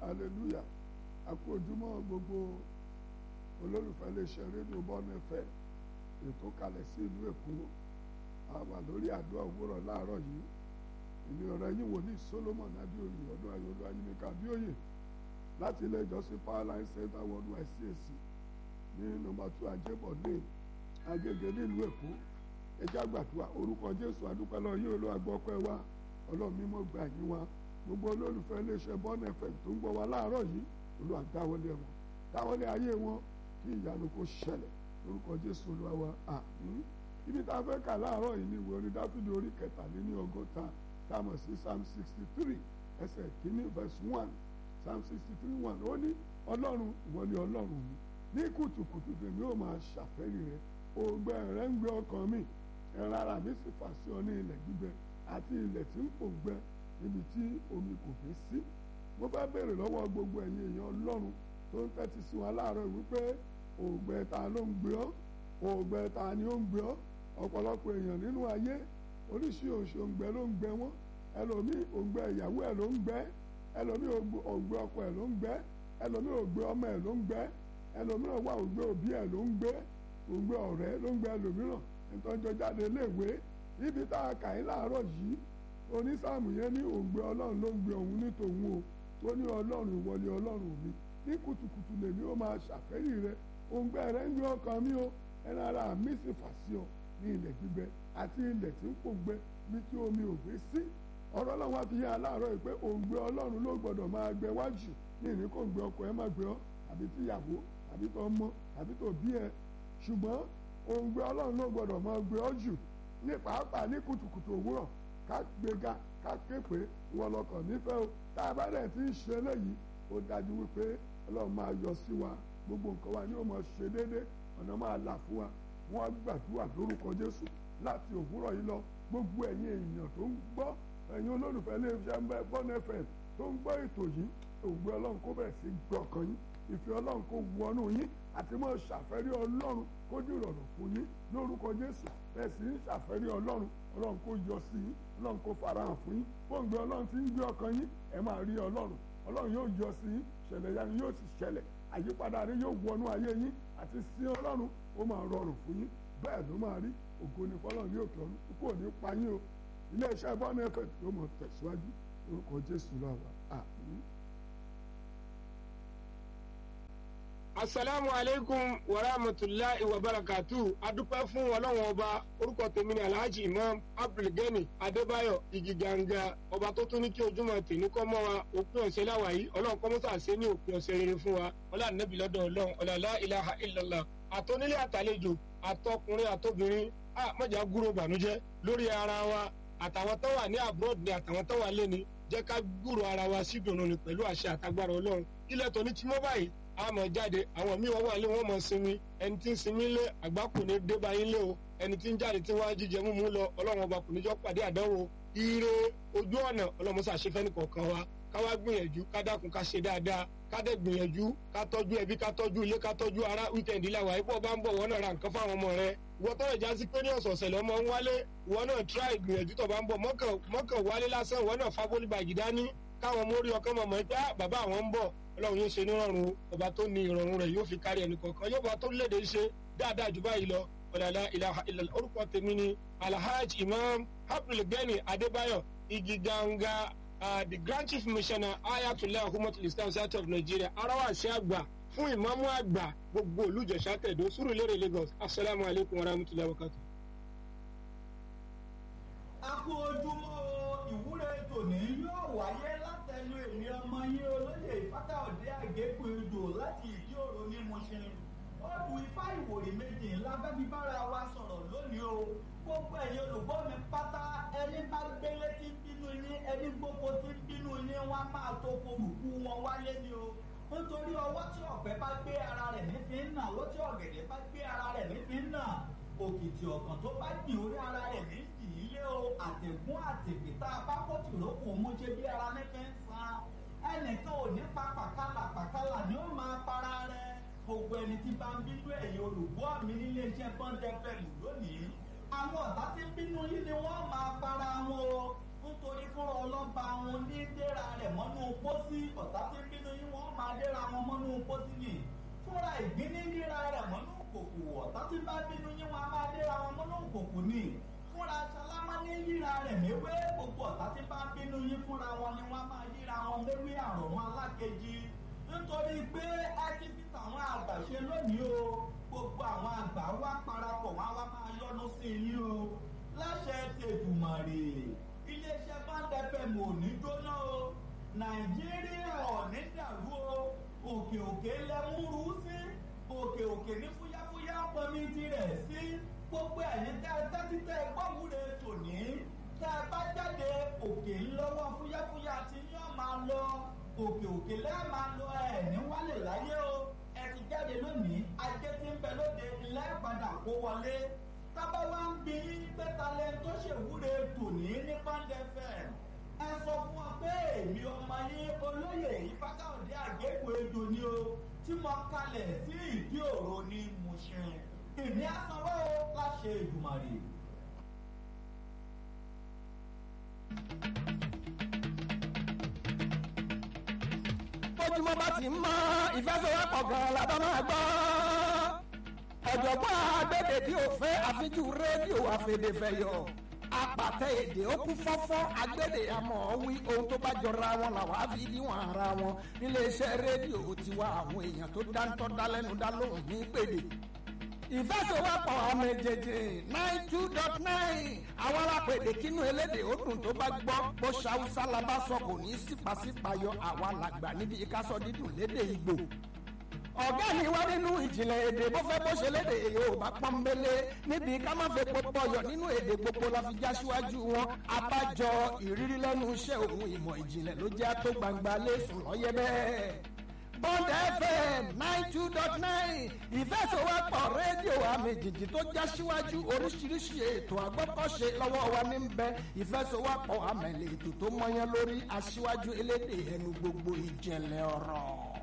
hallelujah a kú ojúmọ́ gbogbo olólùfẹ́ iléeṣẹ́ rédíò bọ́ọ̀nù ẹ̀fẹ́ ètò kalẹ̀ sí ìlú èkó a wà lórí àdúrà òwúrọ̀ láàárọ̀ yìí ìní ọ̀rọ̀ yín wòlíì solomon adéoyè ọdún ayọ̀lú ayélujára adéoyè láti ilé ìjọsìn powerline center worldwide cac ní nọ́mbà two ajébọ̀ lane agége nílùú èkó ẹjẹ́ àgbàdua orúkọ jésù adúpẹ́ lọ yóò lọ àgbọ̀pẹ́ wa ọlọ́run mímọ́ gbà yín wa gbogbo olólùfẹ́ iléeṣẹ́ bọ́ọ̀nù ẹ̀fẹ̀ tó ń gbọ́ wa láàárọ̀ yìí olúwa dáwọlé wọn dáwọlé ayé wọn kí ìyanu kó ṣẹlẹ̀ lórúkọ jésù olúwa wa àmín ibi tá a fẹ́ kà láàárọ̀ yìí ni ìwé orin dáfídì orí kẹtàléní ọgọ́ta tá a mọ̀ sí psalm sixty three ẹsẹ̀ kínní verse one psalm sixty three one ó ní ọlọ́run ìwọ ni ọlọ́run mi ní kùtùkùtù tèmi ó máa ṣàfẹ́rí rẹ ògbẹ rẹ ń gbé ọkàn mi ẹran ara mi sì fà sí ọ ní ilẹ̀ gbígbẹ àti ilẹ̀ tí ń pò gbẹ níbi tí omi kò gbé sí mo fẹ́ béèrè lọ́wọ́ gbogbo ẹ̀yin èèyàn ọlọ́run tó ń tẹ́tí sí wa láàárọ̀ wípé ògbẹ ta ló ń gbé ọ́ ògbẹ ta ni ó ń gbé ọ́ ọ̀pọ̀lọpọ̀ èèyàn nínú ayé oríṣi òṣòǹgbẹ ló ń gbẹ wọ́n ẹlòmíì ògbẹ ìyàwó ẹ̀ ló ń gbẹ ẹlòmíì ògbẹ ọkọ ẹ̀ ló ń gbẹ ẹlòmíì ògbẹ ọmọ ẹ̀ ló ń gbẹ ẹlòmíì wà ògbẹ òbí ẹ̀ ló ń gbé ògbẹ ọ̀rẹ́ ló ń gbẹ ẹlòmíràn ìtọ́jọ jáde léèwé ibi tá a kà í láàárọ̀ yìí onísàmù yẹn ní ògbẹ ọlọ́run ló ń gbé òun ní tòun o tó ní ọlọ́run ìwọlé ọlọ́run mi ní kùtùkùtù lèmi ó máa ṣàfẹ́rí rẹ òǹgbẹ rẹ ń gbé ọkàn mi o ẹran ara mi sì fà sí ọ ní ilẹ̀ gbígbẹ àti ilẹ̀ tí ń pò gbẹ ní tí omi ò gbé sí ọ̀rọ̀ ọlọ́run wá fi yé aláàárọ̀ yìí pé òǹgbẹ ọlọ́run ló gbọ́dọ̀ máa gbẹ wájú ní ìní kò ń gbé ọkọ ẹ má gbé ọ àbí tíyàwó àbí tó ọmọ àbí tó bí ẹ ṣùgbọ́n òǹgbẹ ọlọ́run ló gbọ́dọ̀ máa gbé ọ jù ní pàápàá ní kùtùkùtù òwúrọ̀ ká gbéga ká ké pé wọn lọkàn nífẹ̀ẹ́ o tá a bá dẹ̀ ti ń ṣe eléyìí ó dájú wípé ọlọ́run máa yọ sí wa gbogbo nǹkan wa ni ó máa ṣe déédéé ọ̀nà máa là fún wa wọ́n gbàdúrà lórúkọ jésù láti òwúrọ̀ yìí lọ gbogbo ẹ̀yin èèyàn tó ń gbọ́ ẹ̀yin olólùfẹ́ iléeṣẹ́ bọ́ọ̀nù fm tó ń gbọ́ ètò yìí ògbé ọlọ́run kó bẹ̀rẹ̀ sí gbọ́ ọkàn yín ìfẹ́ ọlọ́run kó wọnú yín àti mọ́ ṣàfẹ́rí ọlọ́run kó dìrọ̀rùn fún yín lórúkọ jésù bẹ́ẹ̀ sì ń ṣàfẹ́rí ọlọ́run ọlọ́run kó yọ sí yín ọlọ́run kó farahàn fún yín fóònù ọlọ́run ti ń gbé ọkàn yín ẹ máa rí ọlọ́run ọlọ́run yóò yọ sí yín ṣẹlẹ̀ yanu yóò sì ṣẹlẹ̀ àyípadà rẹ yóò wọnú ayé yín àti sí ọlọ́run ó máa rọrùn fún yín bẹ́ẹ̀ ló máa rí ògo ní fọlọ́run yóò tọ́nu kó ní pa yín o iléeṣẹ́ bọ́ọ̀nù ẹ̀fẹ̀ yóò mọ̀ tẹ̀síwájú orúkọ jésù lọ́wọ́ àmín. asalaamu aleykum wa rahmatulahi wa barakatu adúpẹ́ fún ọlọ́wọ́n ọba orúkọ tèmi ni alhaji imam abdulgani adébáyọ̀ igiganga ọba tó tún ní kí ojúmọ́ tèmi kọ́ mọ́ wa òpin ọ̀sẹ̀ láwàyí ọlọ́run kọ́ mọ́sà ṣe ní òpin ọ̀sẹ̀ rere fún wa ọlá nẹ́bí lọ́dọ̀ ọlọ́run ọ̀làlá ilaha illallah àtọ́nílé àtàlejò àtọkùnrin àtobìnrin a mọ̀jà gúrò bànújẹ́ lórí ara wa àtàwọn tó wà ní abroad ni àtàwọn tó wà lẹ́ni jẹ́ ká gúrò ara wa sídùnnú ni pẹ̀lú àṣẹ àtagbára ọlọ́run ilẹ̀ tó ní tí mọ́ báyìí a mọ̀ jáde àwọn míì wọ́n wà lé wọ́n mọ̀ sinmi ẹni tí ń sinmi lé àgbákò ní débà yín lé o ẹni tí ń jáde tí wọ́n á jíjẹ múmú lọ ọlọ́run ọba kò ní jọ́ pàdé àdánwò ire ojú ọ̀nà ọlọ́run ṣàṣefẹ́ ní kọ̀ọ̀kan wa ká wá gbìyànjú ká dákun ká ṣe dáadáa ká dẹ̀ gbìyànjú ká tọ́jú ẹbí ká tọ́jú ilé ká tọ́jú ara wíkẹ̀ndì làwà ipò bá ń bọ̀ wọ́n náà ra nǹkan fáwọn ọmọ rẹ ìwọ tọ́rọ̀ já sí pé ní ọ̀sọ̀ọ̀sẹ̀ lọ́mọ ń wálé ìwọ náà tíráì gbìyànjú tó bá ń bọ̀ mọ́kàn wálé lásán ìwọ náà fábólì bàjì dání káwọn mórí ọkàn mọ̀mọ́ pé bàbá àwọn ń bọ̀ ọlọ́run yóò ṣe nírọ̀rùn ọba tó ní ìrọ̀rùn rẹ̀ yóò fi kárí ẹnì kọ̀ọ̀kan yóò bá tó léde ṣe dáadáa jù báyìí lọ ọ̀làlá ìlàhà ìlàlá orúkọ tèmi ni alhaji imam abdulgani adébáyọ̀ igiganga uh, the grand chief missioner ayatollah humatul islam south of nigeria arawasi àgbà fún ìmáàmù àgbà gbogbo olùjẹsà tẹ̀dó sùrùlérè lagos asalaamu alaykum wa rahmatulahi wa barakatuh. a kú ojúmọ́ ìwúre tòní yóò wáyé látẹnu èmi ọmọ yín olóyè ìfákàọ̀dé àgékù ìdò láti ìdí òro ní Mùṣín ọdún ifá ìwòrì méjì ńlá fẹ́mi bára wa sọ̀rọ̀ lónìí o gbogbo ẹ̀yin olùgbọ́ mi pátá ẹni bá gbélé tí ń bínú yín ẹni gbogbo tí ń bínú yín wọ́n á máa tó korùkú wọn wálé ni o nítorí ọwọ́ tí ọ̀pẹ bá gbé ara rẹ̀ nífi ń nà ọwọ́ tí ọ̀gẹ̀dẹ̀ bá gbé ara rẹ̀ nífi ń nà òkìtì ọ̀kàn tó bá gbìn orí ara rẹ̀ ní ìyílé o àtẹ̀gún àtẹ̀gbẹ̀ tá a bá kó tìrókù mú ṣe bí ara nífi ń san ẹnìkan ò ní pa pàkálà pàkálà ni ó máa para rẹ̀ gbogbo ẹni tí bá ń bínú ẹ̀yin olùgbọ́ mi nílé iṣẹ́ bọ́ńdẹ́fẹ̀lì lónìí àwọn ọ̀tá tí ń bínú yín ni wọ́n máa para wọn o nítorí fúnra ọlọ́ba wọn ní dẹ́ra rẹ̀ mọ́nú pósí ọ̀tá tí ń bínú yín wọ́n máa dẹ́ra wọn mọ́nú pósí ni fúnra ìgbín ní dẹ́ra rẹ̀ mọ́nú kòkò ọ̀tá tí bá bínú yín wọ́n máa dẹ́ra wọn mọ́nú kòkò ni fúnra sálámà ní yíra rẹ̀ méwé gbogbo ọ̀tá tí bá bínú yín fúnra wọn ni wọ́n máa yíra wọn méwé àrùn wọn alákejì nítorí pé ákífítà àwọn àgbà ṣe lónìí o gbogbo àwọn àgbà wá parapọ̀ wá wá máa yọnu sí yín o láṣẹ tètùmọ̀rè iléeṣẹ́ báńdẹ́fẹ̀m ò ní jóná o nàìjíríà ò ní dàrú o òkè òkè lẹ́múrú sí òkè òkè ní fúyáfúyá pọnmi tirẹ̀ sí gbogbo ẹ̀yin tẹ́ ẹ tẹ́tí tẹ́ ẹ gbọ́wúre tòní tẹ́ ẹ bá jáde òkè ńlọ́wọ́ fúyáfúyá tí yóò máa lọ òkè òkè lẹ́ẹ̀ máa lọ ẹ̀ ní wálé láyé o ẹ ti jáde lónìí ajé tí ń bẹ lóde ilé padà kó wọlé tábà wá ń bí pé talẹ̀ tó ṣèwúre tòní ní pàǹdẹ̀fẹ̀ ẹ sọ fún wa pé èmi ọmọ yín olóyè ìfákàwọ̀dé àgékù ejò ni o tí mo kalẹ̀ sí ìdí òro ní Mùṣin èmi á sanwó láṣẹ Èdùmàrè. bójúmọ́ bá ti mọ́ ìfẹsẹ̀wọ́pọ̀ gan-an la bá máa gbọ́. ọ̀jọ̀gbọ́n agbẹ́dẹ tí o fẹ́ àfijú rédíò àfẹ̀dẹ̀fẹ̀yọ̀ apàtẹ èdè ó kún fọ́fọ́ agbẹ́dẹ àmọ́ wí ohun tó bá jọra wọn làwọn á fi níwọ̀n ara wọn níléeṣẹ́ rédíò tiwa àwọn èèyàn tó dáńtọ́ dálẹ́nu dá lóhùn ní pèdè ìfẹsẹ̀wọ́pọ̀ ọmọ èjèèjì nine two dot nine àwọn alápèdè kínú elédè ó dùn tó bá gbọ́ bó ṣàwùsá la bá sọ kò ní sípàsípàyọ àwa làgbà níbi ìkásọ dídùn lédè ìgbò ọ̀gá mi wá nínú ìjìnlẹ̀ èdè bó fẹ́ bó ṣe lédè yorùbá pọ́nbélé níbi ká má fẹ́ pọpọ yọ nínú èdè gbogbo la fi já síwájú wọn abájọ ìrírí lẹ́nu iṣẹ́ òun ìmọ̀ ìjìnlẹ̀ ló jẹ́ tó gbangba lẹ́sùn lọ́yẹ́ bẹ́ẹ̀. Bond FM nine two dot nine ìfẹsọ̀wọ́pọ̀ rédíò àmì jìjì tó já síwájú oríṣiríṣi ètò àgbọ́kọ̀ṣe lọ́wọ́ wa ní bẹ ìfẹsọ̀wọ́pọ̀ àmẹ̀lẹ̀ ètò tó mọyán lórí aṣíwájú elédè ẹnu gbogbo ìjẹ̀lẹ̀ ọ̀rọ̀.